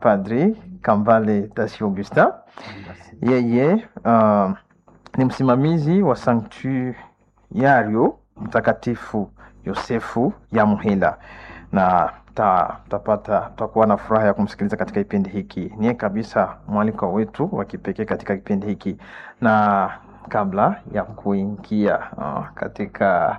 Padri Kambale Tasi Augustin. Yeye uh, ni msimamizi wa sanktuario Mtakatifu Yosefu ya Muhila na ta- tapata tutakuwa na furaha ya kumsikiliza katika kipindi hiki. Niye kabisa mwaliko wetu wa kipekee katika kipindi hiki, na kabla ya kuingia uh, katika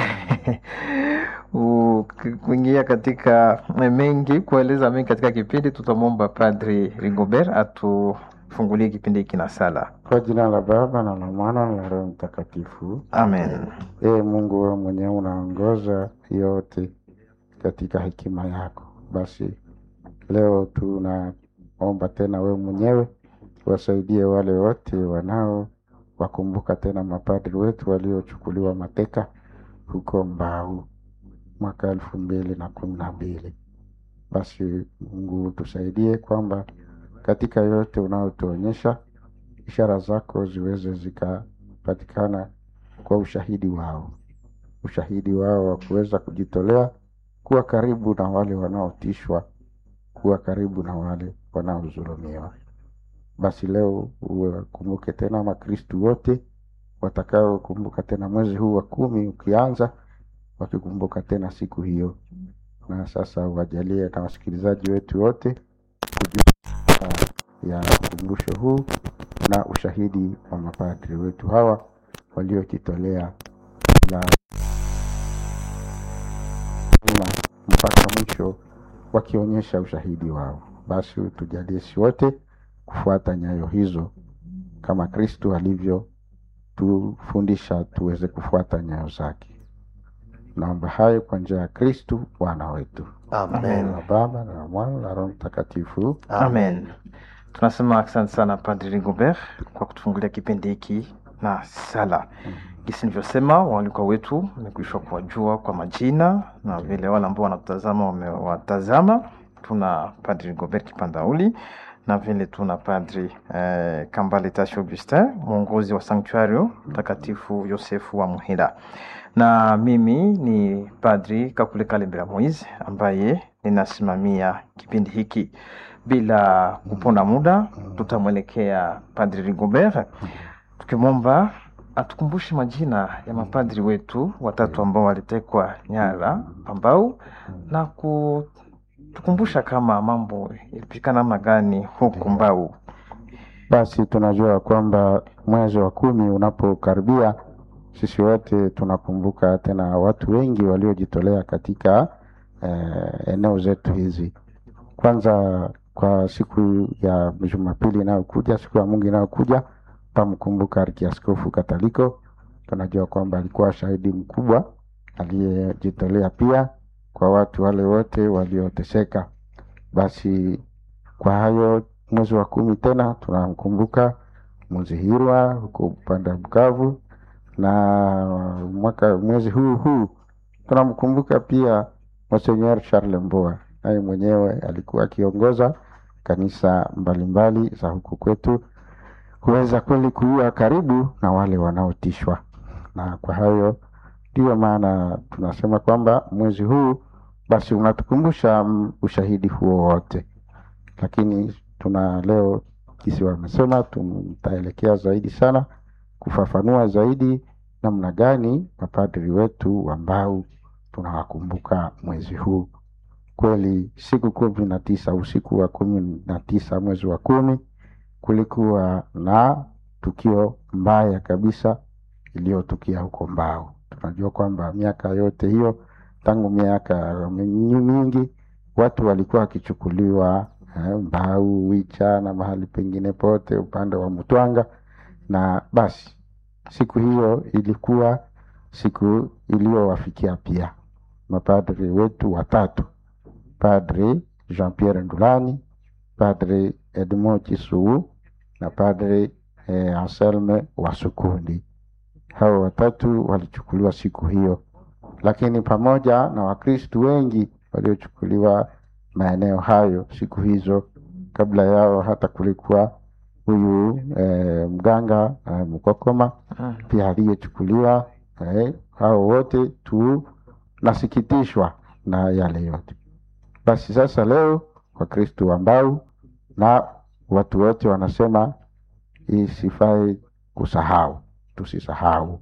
u- kuingia katika mengi kueleza mengi katika kipindi, tutamwomba Padri Rigobert atufungulie kipindi hiki na sala. Kwa jina la Baba na la Mwana na la Roho Mtakatifu. Amen. Ee Mungu, wewe mwenyewe unaongoza yote katika hekima yako. Basi leo tunaomba tena wewe mwenyewe wasaidie wale wote wanao wakumbuka tena mapadri wetu waliochukuliwa mateka huko Mbau mwaka elfu mbili na kumi na mbili. Basi Mungu tusaidie kwamba katika yote unayotuonyesha ishara zako ziweze zikapatikana kwa ushahidi wao, ushahidi wao wa kuweza kujitolea kuwa karibu na wale wanaotishwa, kuwa karibu na wale wanaodhulumiwa. Basi leo uwakumbuke tena Makristu wote watakaokumbuka tena mwezi huu wa kumi ukianza, wakikumbuka tena siku hiyo, na sasa uwajalie na wasikilizaji wetu wote kujua ya ukumbusho huu na ushahidi wa mapadri wetu hawa waliojitolea la na mpaka mwisho wakionyesha ushahidi wao. Basi tujalie si wote kufuata nyayo hizo kama Kristu alivyotufundisha tuweze kufuata nyayo zake. Naomba hayo kwa njia ya Kristu Bwana wetu. Amen. Na Baba na la Mwana na Roho Mtakatifu. Amen. Tunasema asante sana Padri Rigobert kwa kutufungulia kipindi hiki na sala. Jinsi nilivyosema, waalikwa wetu nimekwisha kuwajua kwa majina na vile wale ambao wanatutazama wamewatazama. Tuna Padri Rigobert Kipandauli na vile tuna Padri eh, Kambale Tashi Augustin, mwongozi wa Sanktuario Mtakatifu Yosefu wa Muhila, na mimi ni Padri Kakule Kalembera Moise ambaye ninasimamia kipindi hiki. Bila kuponda muda, tutamwelekea Padri Rigobert tukimwomba atukumbushe majina ya mapadri wetu watatu ambao walitekwa nyara Pambau na kutukumbusha kama mambo yalipitikana namna gani huku Mbau. Basi tunajua kwamba mwezi wa kumi unapokaribia, sisi wote tunakumbuka tena watu wengi waliojitolea katika eh, eneo zetu hizi. Kwanza kwa siku ya Jumapili inayokuja, siku ya Mungu inayokuja, tutamkumbuka Arkiaskofu Kataliko. Tunajua kwamba alikuwa shahidi mkubwa aliyejitolea pia kwa watu wale wote walioteseka. Basi kwa hayo mwezi wa kumi tena tunamkumbuka Muzihirwa huko upande wa Bukavu, na mwaka mwezi huu huu tunamkumbuka pia Monseigneur Charles Mboa, naye mwenyewe alikuwa akiongoza kanisa mbalimbali za huku kwetu, huweza kweli kuwa karibu na wale wanaotishwa, na kwa hayo ndiyo maana tunasema kwamba mwezi huu basi unatukumbusha mm, ushahidi huo wote lakini tuna leo kisi wamesema tutaelekea zaidi sana kufafanua zaidi namna gani mapadri wetu ambao tunawakumbuka mwezi huu. Kweli siku kumi na tisa usiku wa kumi na tisa mwezi wa kumi kulikuwa na tukio mbaya kabisa iliyotukia huko Mbao. Tunajua kwamba miaka yote hiyo tangu miaka mingi watu walikuwa wakichukuliwa eh, Mbau, Wicha na mahali pengine pote upande wa Mtwanga, na basi siku hiyo ilikuwa siku iliyowafikia pia mapadri wetu watatu, Padri Jean Pierre Ndulani, Padri Edmond Chisuu na Padri eh, Anselme Wasukundi. Hao watatu walichukuliwa siku hiyo, lakini pamoja na Wakristu wengi waliochukuliwa maeneo hayo siku hizo. Kabla yao hata kulikuwa huyu eh, mganga eh, Mkokoma pia aliyechukuliwa. Eh, hao wote tunasikitishwa na yale yote. Basi sasa leo Wakristu ambao na watu wote wanasema isifai kusahau, tusisahau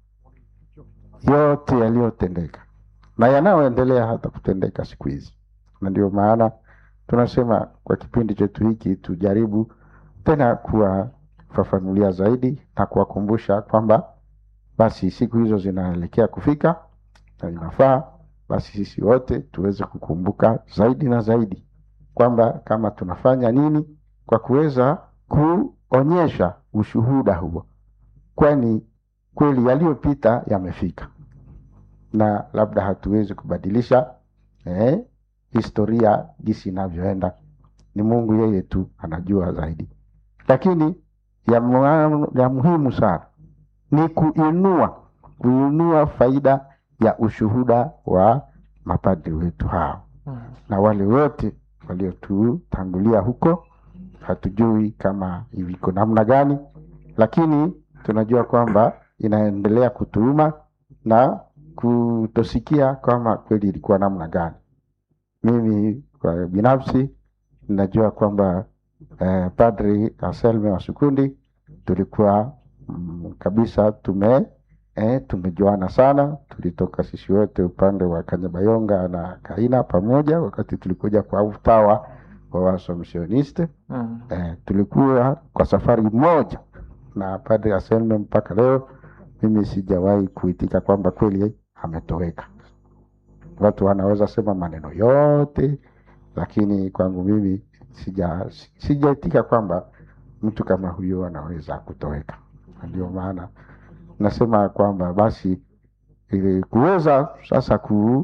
yote yaliyotendeka na yanayoendelea hata kutendeka siku hizi, na ndio maana tunasema kwa kipindi chetu hiki tujaribu tena kuwafafanulia zaidi na kuwakumbusha kwamba basi siku hizo zinaelekea kufika na inafaa basi sisi wote tuweze kukumbuka zaidi na zaidi kwamba kama tunafanya nini kwa kuweza kuonyesha ushuhuda huo, kwani kweli yaliyopita yamefika na labda hatuwezi kubadilisha eh, historia jinsi inavyoenda. Ni Mungu yeye tu anajua zaidi, lakini ya, mu- ya muhimu sana ni kuinua kuinua faida ya ushuhuda wa mapadri wetu hao Mm. na wale wote waliotutangulia huko. Hatujui kama iko namna gani, lakini tunajua kwamba inaendelea kutuuma na kutosikia kama kweli ilikuwa namna gani. Mimi kwa binafsi ninajua kwamba eh, Padri Anselme wa Sukundi tulikuwa mm, kabisa tume eh, tumejuana sana. Tulitoka sisi wote upande wa Kanyabayonga na Kaina pamoja, wakati tulikuja kwa utawa wa Wasomisioniste Mm. eh, tulikuwa kwa safari moja na Padre Anselme mpaka leo mimi sijawahi kuitika kwamba kweli ametoweka. Watu wanaweza sema maneno yote, lakini kwangu mimi sija sijaitika kwamba mtu kama huyo anaweza kutoweka. Na Ndio maana nasema kwamba basi ili kuweza sasa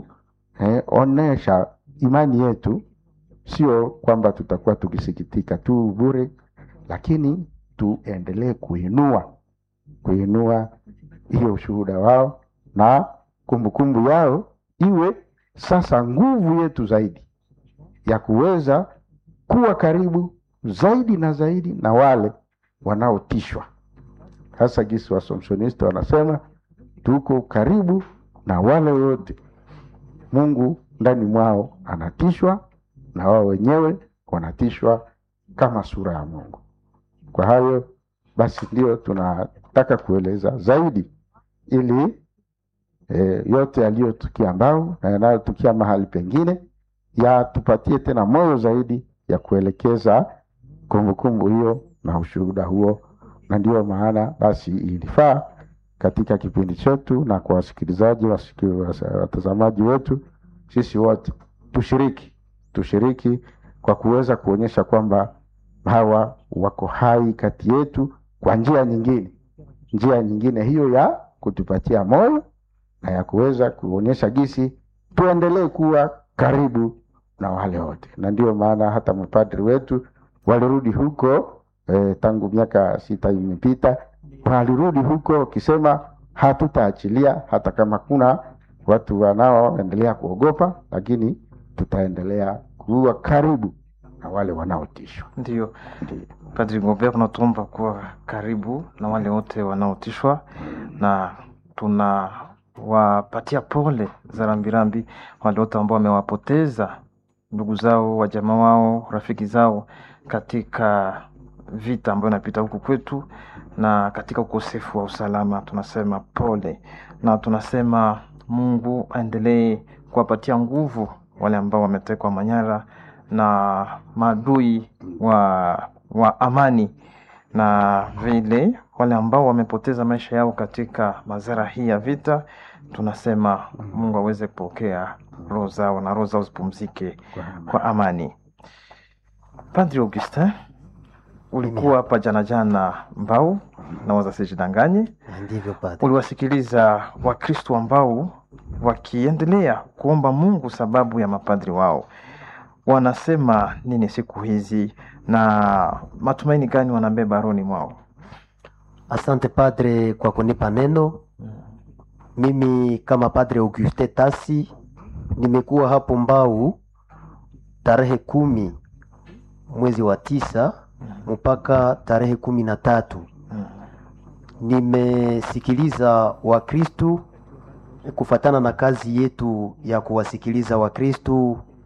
kuonesha imani yetu sio kwamba tutakuwa tukisikitika tu bure, lakini tuendelee kuinua kuinua hiyo ushuhuda wao na kumbukumbu yao iwe sasa nguvu yetu zaidi ya kuweza kuwa karibu zaidi na zaidi na wale wanaotishwa. Hasa gisi Wasomsonisti wanasema tuko karibu na wale wote Mungu ndani mwao anatishwa na wao wenyewe wanatishwa kama sura ya Mungu. Kwa hayo basi ndio tunataka kueleza zaidi ili e, yote yaliyotukia Mbau na yanayotukia mahali pengine yatupatie tena moyo zaidi ya kuelekeza kumbukumbu hiyo na ushuhuda huo, na ndio maana basi ilifaa katika kipindi chetu na kwa wasikilizaji wasiki- wasa- watazamaji wetu, sisi wote tushiriki tushiriki kwa kuweza kuonyesha kwamba hawa wako hai kati yetu kwa njia nyingine, njia nyingine hiyo ya kutupatia moyo na ya kuweza kuonyesha gisi tuendelee kuwa karibu na wale wote, na ndio maana hata mapadri wetu walirudi huko eh, tangu miaka sita imepita, walirudi huko wakisema hatutaachilia hata kama kuna watu wanaoendelea kuogopa, lakini tutaendelea kuwa karibu na wale wanaotishwa. Ndio Ndio. Padri Gobert, unatuomba kuwa karibu na wale wote wanaotishwa, na tunawapatia pole za rambirambi wale wote ambao wamewapoteza ndugu zao, wajamaa wao, rafiki zao katika vita ambayo inapita huku kwetu na katika ukosefu wa usalama. Tunasema pole na tunasema Mungu aendelee kuwapatia nguvu wale ambao wametekwa manyara na maadui wa, wa amani na vile wale ambao wamepoteza maisha yao katika madhara hii ya vita, tunasema Mungu aweze kupokea roho zao na roho zao zipumzike kwa amani. Padri Augustin, ulikuwa hapa jana jana Mbau na waza sijidanganye, Ndivyo padre. uliwasikiliza Wakristo ambao wakiendelea kuomba Mungu sababu ya mapadri wao wanasema nini siku hizi na matumaini gani wanabeba rohoni mwao? Asante padre kwa kunipa neno. Mimi kama padre Auguste Tasi nimekuwa hapo Mbau tarehe kumi mwezi wa tisa mpaka tarehe kumi na tatu. Nimesikiliza Wakristu kufatana na kazi yetu ya kuwasikiliza Wakristu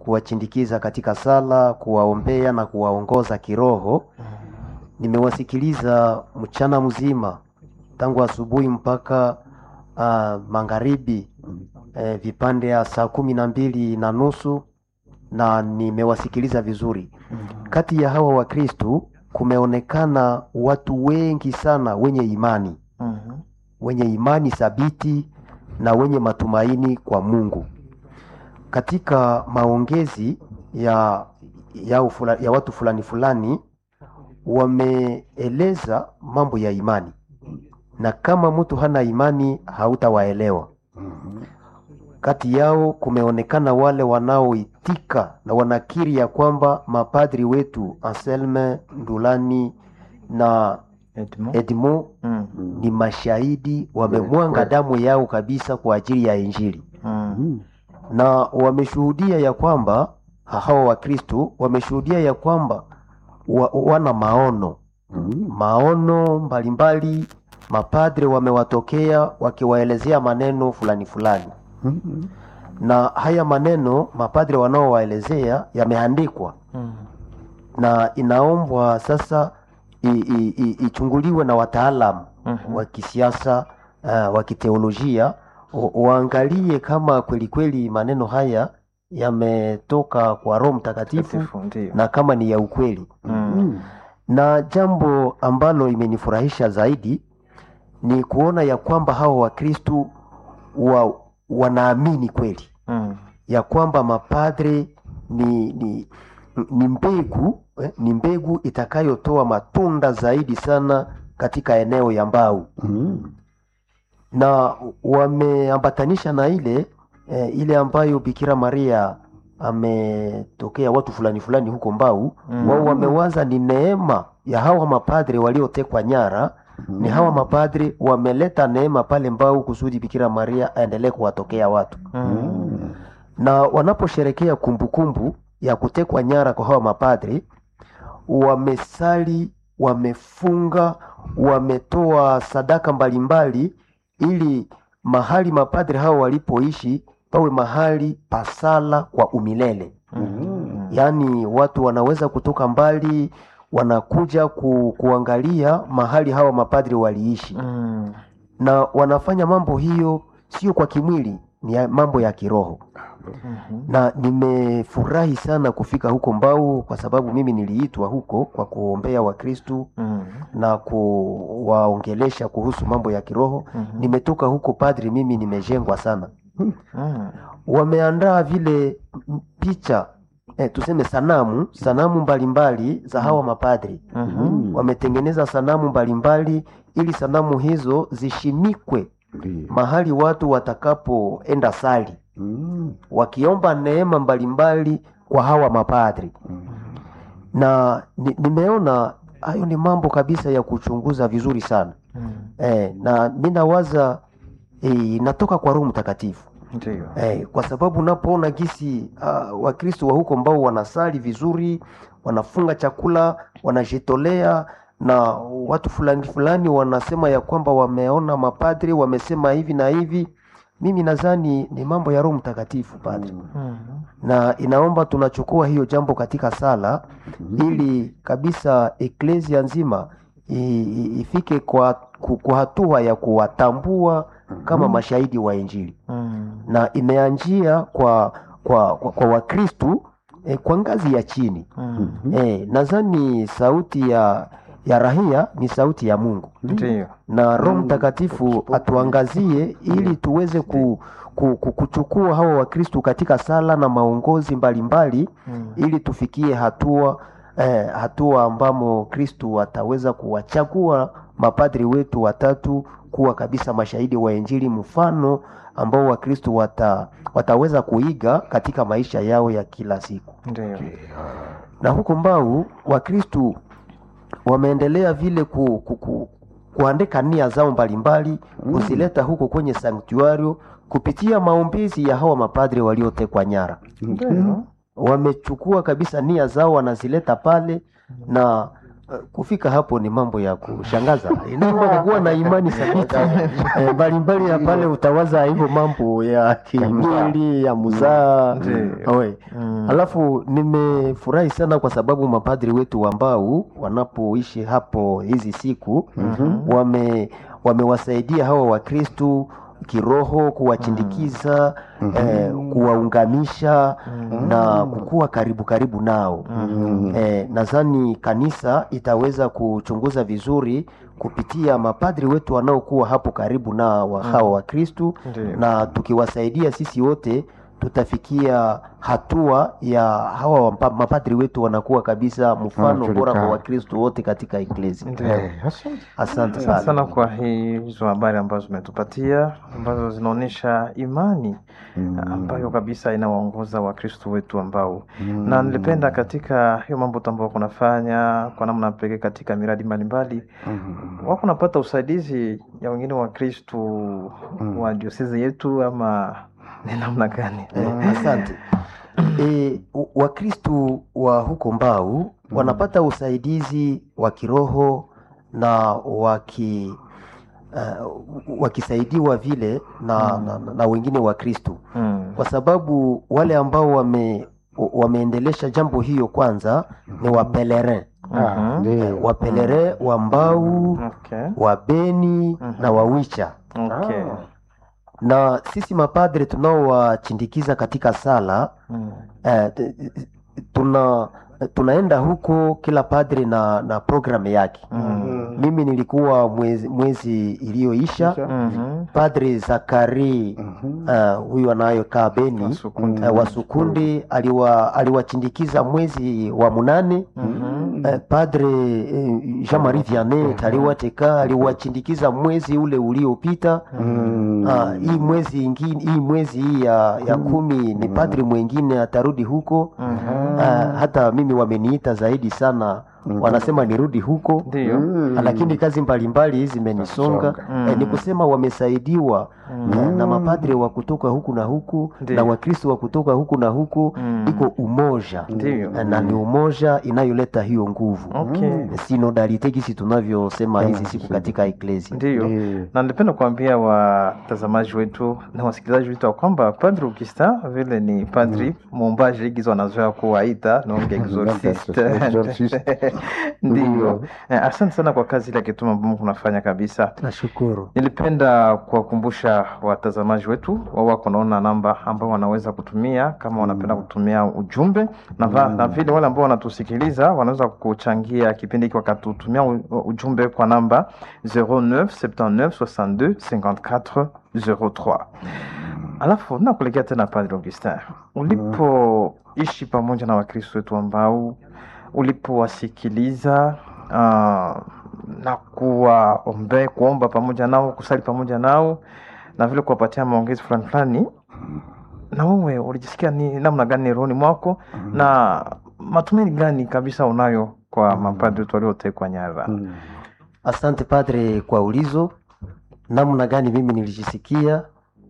kuwachindikiza katika sala, kuwaombea na kuwaongoza kiroho. Nimewasikiliza mchana mzima tangu asubuhi mpaka uh, magharibi eh, vipande ya saa kumi na mbili na nusu na nimewasikiliza vizuri. Kati ya hawa Wakristu kumeonekana watu wengi sana wenye imani, Mhm. wenye imani thabiti na wenye matumaini kwa Mungu. Katika maongezi ya, ya, ufula, ya watu fulani fulani wameeleza mambo ya imani, na kama mtu hana imani hautawaelewa. Kati yao kumeonekana wale wanaoitika na wanakiri ya kwamba mapadri wetu Anselme Ndulani na Edmond? Edmond Mm. ni mashahidi, wamemwanga Kweli. damu yao kabisa kwa ajili ya Injili, Mm. na wameshuhudia ya kwamba hawa Wakristo wameshuhudia ya kwamba wa, wana maono maono mbalimbali. Mapadre wamewatokea wakiwaelezea maneno fulani fulani, na haya maneno mapadre wanaowaelezea yameandikwa Mm. na inaombwa sasa i- i- i- ichunguliwe na wataalamu Mhm. wa kisiasa uh, wa kiteolojia wa- waangalie kama kweli kweli maneno haya yametoka kwa Roho Mtakatifu Mtakatifu, Ndio. na kama ni ya ukweli. Mm. Na jambo ambalo imenifurahisha zaidi ni kuona ya kwamba hawa Wakristu wa, wanaamini kweli Mm. ya kwamba mapadre ni, ni, ni mbegu eh, ni mbegu itakayotoa matunda zaidi sana katika eneo ya Mbau na wameambatanisha na ile eh, ile ambayo Bikira Maria ametokea watu fulani fulani huko Mbau Mm. wao wamewaza ni neema ya hawa mapadre waliotekwa nyara ni hawa mapadre wameleta neema pale Mbau kusudi Bikira Maria aendelee kuwatokea watu Mm. na wanaposherekea kumbukumbu ya kutekwa nyara kwa hawa mapadri, wamesali, wamefunga, wametoa sadaka mbalimbali, ili mahali mapadri hao walipoishi pawe mahali pasala kwa umilele. Mm. Yaani watu wanaweza kutoka mbali wanakuja ku, kuangalia mahali hawa mapadri waliishi Mm. na wanafanya mambo hiyo sio kwa kimwili, ni ya- mambo ya kiroho Mhm. na nimefurahi sana kufika huko Mbau kwa sababu mimi niliitwa huko kwa kuombea Wakristu Mm. na kuwaongelesha kuhusu mambo ya kiroho. Mhm. Nimetoka huko padri, mimi nimejengwa sana. Mm. Wameandaa vile m- picha eh, tuseme sanamu sanamu mbalimbali za hawa mapadri. Mhm. Wametengeneza sanamu mbalimbali ili sanamu hizo zishimikwe mahali watu watakapoenda sali wakiomba neema mbalimbali kwa hawa mapadri na ni, nimeona hayo ni mambo kabisa ya kuchunguza vizuri sana Mm. eh, na mi nawaza eh, inatoka kwa Roho Mtakatifu Ndio. eh, kwa sababu unapoona gisi uh, Wakristo wa huko ambao wanasali vizuri, wanafunga chakula, wanajitolea na watu fulani fulani wanasema ya kwamba wameona mapadri wamesema hivi na hivi. Mimi nadhani ni mambo ya Roho Mtakatifu padri Mhm. na inaomba tunachukua hiyo jambo katika sala ili kabisa eklesia nzima i- i- ifike kwa, ku- kwa hatua ya kuwatambua kama mashahidi wa Injili Mm. na imeanjia kwa kwa, kwa, kwa Wakristu eh, kwa ngazi ya chini Mm. eh, nadhani sauti ya ya rahia ni sauti ya Mungu Ndio. na Roho Mtakatifu atuangazie ili tuweze ku, ku, ku, kuchukua hawa Wakristu katika sala na maongozi mbalimbali Mm. ili tufikie hatua eh, hatua ambamo Kristu ataweza kuwachagua mapadri wetu watatu kuwa kabisa mashahidi wa Injili, mfano ambao Wakristu wata, wataweza kuiga katika maisha yao ya kila siku. Ndio. Na huko Mbau Wakristu wameendelea vile ku, ku, ku, kuandika nia zao mbalimbali kuzileta huko kwenye sanktuario kupitia maombezi ya hawa mapadri waliotekwa nyara Ndio. wamechukua kabisa nia zao wanazileta pale na kufika hapo ni mambo ya kushangaza inaomba kuwa na imani thabiti Eh, mbalimbali ya pale utawaza hivyo mambo ya kimwili ya muzaa Ndiyo. Oe. Mm. alafu nimefurahi sana kwa sababu mapadri wetu ambao wanapoishi hapo hizi siku wame wamewasaidia hawa wakristu kiroho kuwachindikiza eh, kuwaungamisha na kukuwa karibu karibu nao eh, nadhani kanisa itaweza kuchunguza vizuri kupitia mapadri wetu wanaokuwa hapo karibu na wa hawa wakristu Ndiyo. na tukiwasaidia sisi wote tutafikia hatua ya hawa wampa- mapadri wetu wanakuwa kabisa mfano bora kwa Wanajulikana. wakristu wote katika eklesi Ndiyo. Eh, asante. asante Asante sana sana kwa hii- hizo habari ambazo umetupatia ambazo zinaonyesha imani ambayo kabisa inawaongoza wakristo wetu ambao na nilipenda katika hiyo mambo tu ambayo kunafanya kwa namna pekee katika miradi mbalimbali wako napata usaidizi ya wengine wakristu wa diosezi yetu ama ni namna gani Eh, asante e, wakristu wa huko mbau wanapata usaidizi wa kiroho na waki uh, wakisaidiwa vile na, na, na wengine wakristu Mm. kwa sababu wale ambao wame wameendelesha jambo hiyo kwanza ni wapelerin Ah, Mhm. ndio. wapelerin wa mbau Okay. wa beni na wawicha Okay. na sisi mapadre tunaowachindikiza katika sala Mm. eh, t- tuna tunaenda huko kila padre na na programu yake Mm. mimi nilikuwa mwezi, mwezi iliyoisha Mhm. padre zakari uh, huyu anayokaa beni Wasukundi. uh, wasukundi aliwa aliwachindikiza mwezi wa munane Mhm. Eh, padre eh, Jean Marie Vianney aliwateka aliwachindikiza mwezi ule uliopita Mm. Ah, hii mwezi ingine hii mwezi hii ya, ya kumi ni padri mwingine atarudi huko Mhm. Ah, hata mimi wameniita zaidi sana wanasema nirudi huko Ndiyo. Ah, lakini kazi mbalimbali zimenisonga Mm. eh, ni kusema wamesaidiwa Mm. na, na mapadre wa kutoka huku na huku Ndiyo. na wakristo wa kutoka huku na huku Mm. iko umoja Ndiyo. Eh, na ni umoja inayoleta hiyo nguvu Okay. sinodalite gisi tunavyosema hizi siku katika eklesi Ndiyo. Ndiyo. na nilipenda kuambia watazamaji wetu na wasikilizaji wetu ya kwamba padri Augustin vile ni padri muumbaji igizo wanazoea kuwaita nonge exorcist Exorcist. ndiyo Eh, asante sana kwa kazi ile kituma ambao kunafanya kabisa nashukuru nilipenda kuwakumbusha watazamaji wetu wao wako naona namba ambao wanaweza kutumia kama wanapenda kutumia ujumbe na, va, na vile wale ambao wanatusikiliza wanaweza kuchangia kipindi hiki wakatutumia u- ujumbe kwa namba 09 79 62 54 03 alafu nakulegea tena padre augustin ulipoishi pamoja na wakristo wetu ambao ulipowasikiliza uh, na kuwaombe kuomba pamoja nao kusali pamoja nao na vile kuwapatia maongezi fulani fulani na wewe ulijisikia ni namna gani rohoni mwako na matumaini gani kabisa unayo kwa mapadri wetu waliotekwa nyara Mm. asante padre kwa ulizo namna gani mimi nilijisikia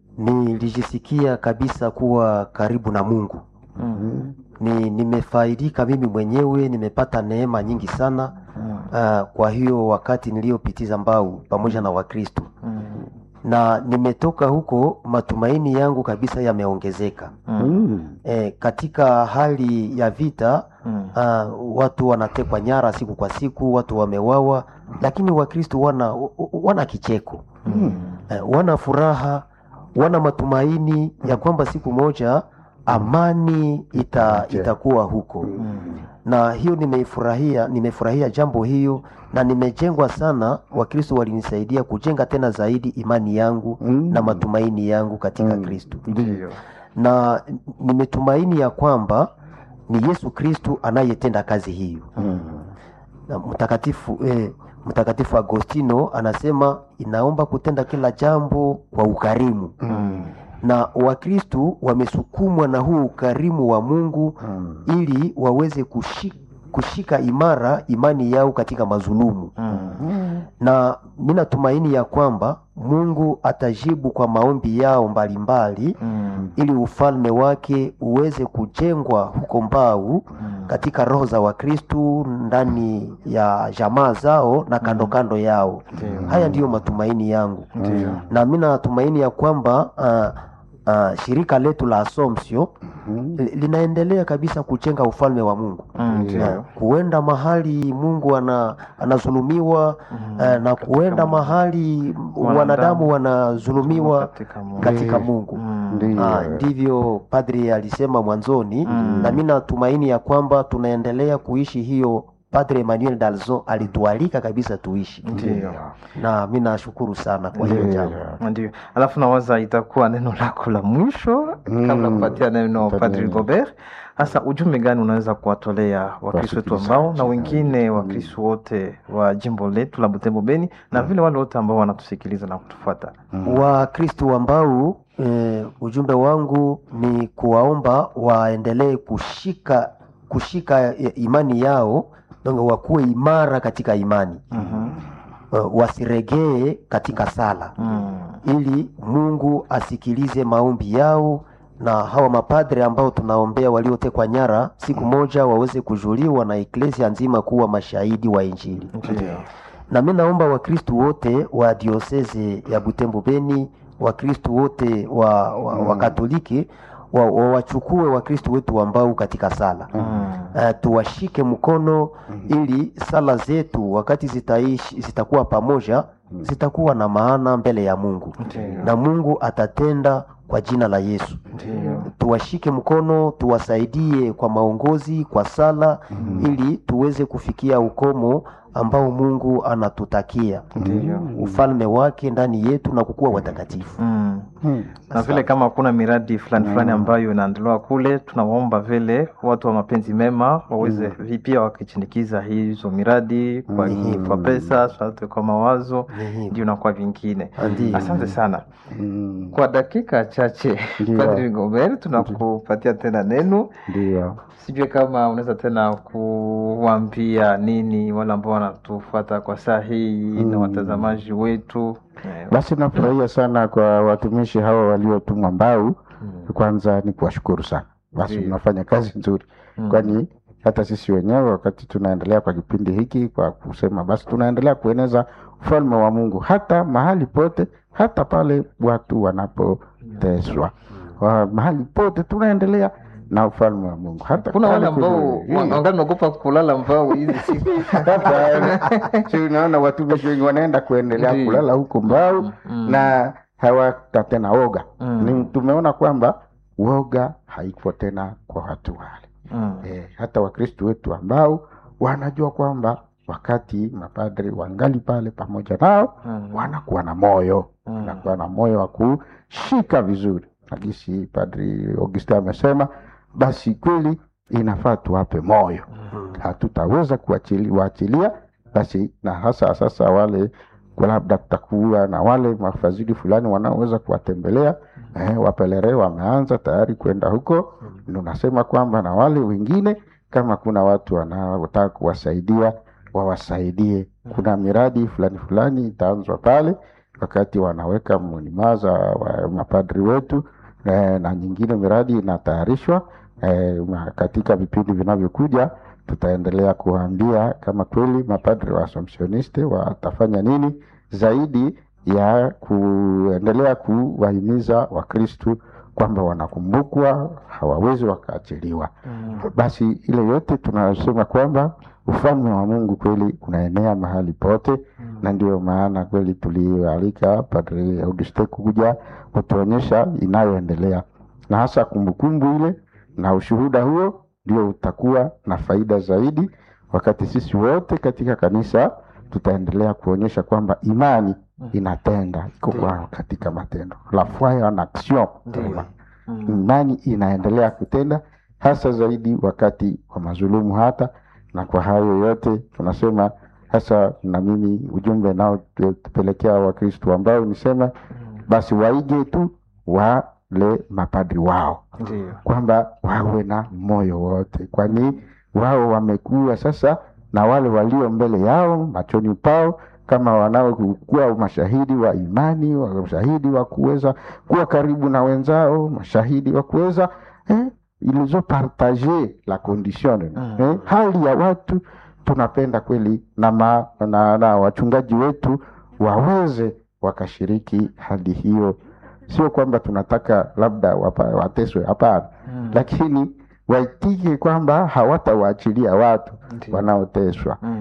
nilijisikia kabisa kuwa karibu na mungu Mm, ni nimefaidika mimi mwenyewe nimepata neema nyingi sana mm, uh, kwa hiyo wakati niliyopitiza mbau pamoja na wakristo mm, na nimetoka huko matumaini yangu kabisa yameongezeka mm, Mm. e, katika hali ya vita mm, uh, watu wanatekwa nyara siku kwa siku watu wamewawa lakini wakristo wana, wana kicheko mm, eh, wana furaha wana matumaini ya kwamba siku moja amani ita, Okay. itakuwa huko mm. na hiyo nimeifurahia nimefurahia jambo hiyo na nimejengwa sana wakristo walinisaidia kujenga tena zaidi imani yangu Mm. na matumaini yangu katika Mm. kristo Ndiyo. na nimetumaini ya kwamba ni yesu kristu anayetenda kazi hiyo Mm. na mtakatifu eh, mtakatifu agostino anasema inaomba kutenda kila jambo kwa ukarimu Mm, na wakristu wamesukumwa na huu ukarimu wa mungu Mm. ili waweze kushi, kushika imara imani yao katika mazulumu mm, na mi natumaini ya kwamba mungu atajibu kwa maombi yao mbalimbali mm, ili ufalme wake uweze kujengwa huko mbau mm. katika roho za Wakristu ndani ya jamaa zao na kando kando yao. Ndiyo. Haya ndiyo matumaini yangu Ndiyo. na mi natumaini ya kwamba uh, uh, shirika letu la Assumption Mhm. li- linaendelea kabisa kujenga ufalme wa Mungu Mm, Ndiyo. Ndiyo. kuenda mahali Mungu ana, anazulumiwa eh, na kuenda mahali wanadamu wanazulumiwa Katika Mungu. katika Ndiyo. Mungu. Mm. Ndiyo. Ah, ndivyo padri alisema mwanzoni Mm. na mi natumaini ya kwamba tunaendelea kuishi hiyo Padre Emmanuel Dalzon alitualika kabisa tuishi, Ndiyo. na mi nashukuru sana kwa hiyo Ndiyo. jambo. Ndio, alafu nawaza itakuwa neno lako la mwisho Mm. kabla kupatia neno Padre. Padri Gobert. Hasa ujumbe gani unaweza kuwatolea Wakristo wetu ambao na Wasikilizaji. wengine Wakristo wote wa jimbo letu la Butembo Beni na vile wale wote ambao wanatusikiliza na kutufuata? Wakristo ambao eh, ujumbe wangu ni kuwaomba waendelee kushika kushika eh, imani yao, donc wakuwe imara katika imani Mhm. uh, wasiregee katika sala Mm. ili Mungu asikilize maombi yao na hawa mapadre ambao tunaombea waliotekwa nyara, siku moja waweze kujuliwa na eklesia nzima kuwa mashahidi wa Injili. Ndio. Na mimi naomba Wakristu wote wa dioseze ya Butembo Beni, Wakristu wote wa, wa, wa Katoliki wa- wa- wachukue Wakristu wetu ambao katika sala Mm. uh, tuwashike mkono ili sala zetu wakati zitaishi zitakuwa pamoja zitakuwa na maana mbele ya Mungu Ndio. na Mungu atatenda kwa jina la Yesu. Ndio. Tuwashike mkono, tuwasaidie kwa maongozi, kwa sala ili tuweze kufikia ukomo ambao Mungu anatutakia Ndio. ufalme wake ndani yetu na kukuwa watakatifu. Mm. Mhm. na vile kama kuna miradi fulani fulani ambayo inaendelewa kule, tunawaomba vile watu wa mapenzi mema waweze vi- pia wakichindikiza hizo miradi kwa, kwa pesa sote kwa mawazo Ni hivyo. ndio na kwa vingine. Ndiyo. Asante sana Mhm. kwa dakika chache Ndio. Padri Gomer, tunakupatia tena neno. Ndiyo. Sijui kama unaweza tena kuwambia nini wale ambao wanatufuata kwa saa hii na Mm. watazamaji wetu Eh, Basi nafurahia sana kwa watumishi hawa waliotumwa Mbau. mm. Kwanza ni kuwashukuru sana, basi Ndiyo. mnafanya kazi nzuri, Mm. kwani hata sisi wenyewe wakati tunaendelea kwa kipindi hiki kwa kusema basi tunaendelea kueneza ufalme wa Mungu hata mahali pote, hata pale watu wanapoteswa, Wa- mahali pote tunaendelea na ufalme wa Mungu hata kuna wale pale ambao kule- wa- wangali naogopa kulala mbao hizi siku Hata, si unaona watumishi wengi wanaenda kuendelea Ndiyo. kulala huko Mbau Mm. na hawata tena woga. Mm. Ni tumeona kwamba woga haiko tena kwa watu wale Mm. e, hata Wakristo wetu ambao wanajua kwamba wakati mapadri wangali pale pamoja nao Mm. wanakuwa na moyo Mm. wanakuwa na moyo wa kushika vizuri nagisi Padri Augustin amesema, basi kweli inafaa tuwape moyo hatutaweza kuachili- waachilia basi, na hasa sasa wale kwa labda kutakuwa na wale mafadhili fulani wanaoweza kuwatembelea eh, wapelere wameanza tayari kwenda huko. Ndio nasema kwamba na wale wengine kama kuna watu wanaotaka kuwasaidia wawasaidie. Kuna miradi fulani fulani itaanzwa pale wakati wanaweka mnimaza wa mapadri wetu eh, na nyingine miradi inatayarishwa eh, ma- katika vipindi vinavyokuja tutaendelea kuwaambia kama kweli mapadri wa Assumptioniste watafanya nini zaidi ya kuendelea kuwahimiza Wakristu kwamba wanakumbukwa, hawawezi wakaachiliwa. Mm. Basi ile yote tunasema kwamba ufalme wa Mungu kweli unaenea mahali pote, na ndio maana kweli tulialika Padre Auguste kuja kutuonyesha inayoendelea, na hasa kumbukumbu ile na ushuhuda huo ndio utakuwa na faida zaidi, wakati sisi wote katika kanisa tutaendelea kuonyesha kwamba imani inatenda iko kwa katika matendo, la foi en action. Ndiyo. Mm. Imani inaendelea kutenda hasa zaidi wakati wa mazulumu hata na kwa hayo yote tunasema hasa, na mimi ujumbe nao tupelekea Wakristo ambao nisema basi waige tu wale mapadri wao Ndiyo. kwamba wawe na moyo wote, kwani wao wamekuwa sasa na wale walio mbele yao machoni pao kama wanaokuwa mashahidi wa imani, wa- mashahidi wa kuweza kuwa karibu na wenzao, mashahidi wa kuweza eh, ils ont partagé la condition Mm. eh, hali ya watu tunapenda kweli na, ma, na, na wachungaji wetu waweze wakashiriki hali hiyo sio kwamba tunataka labda wapa, wateswe hapana Mm. lakini waitike kwamba hawatawaachilia watu Ndiyo. wanaoteswa Mm.